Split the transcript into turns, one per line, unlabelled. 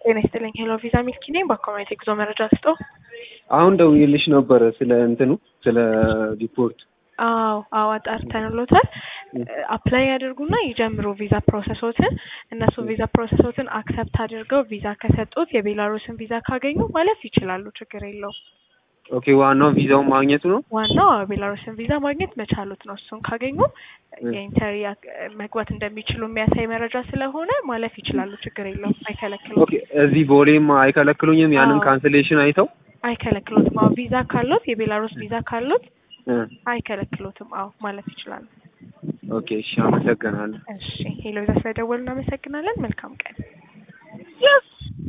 ጤና ይስጥልኝ። ሄሎ ቪዛ ሚልኪ ነኝ። በአካውንት የጉዞ መረጃ ስጦ።
አሁን ደውዬልሽ ነበረ ስለ እንትኑ ስለ ሪፖርት።
አዎ አዎ አጣርተንሎታል። አፕላይ ያድርጉና ይጀምሩ ቪዛ ፕሮሰሶትን። እነሱ ቪዛ ፕሮሰሶትን አክሰፕት አድርገው ቪዛ ከሰጡት የቤላሩስን ቪዛ ካገኙ ማለፍ ይችላሉ። ችግር የለውም።
ኦኬ ዋናው ቪዛውን ማግኘቱ ነው።
ዋናው ቤላሩስን ቪዛ ማግኘት መቻሉት ነው። እሱን ካገኙ የኢንተሪ መግባት እንደሚችሉ የሚያሳይ መረጃ ስለሆነ ማለፍ ይችላሉ። ችግር የለውም። አይከለክሉም።
ኦኬ እዚህ ቦሌም አይከለክሉኝም። ያንን
አዎ።
ካንስሌሽን አይተው
አይከለክሉትም። አዎ ቪዛ ካሉት የቤላሩስ ቪዛ ካሉት
እ
አይከለክሉትም። አዎ ማለፍ ይችላሉ።
ኦኬ እሺ፣ አመሰግናለሁ።
እሺ ሄሎ ቪዛ ስለደወሉ እናመሰግናለን። መልካም ቀን።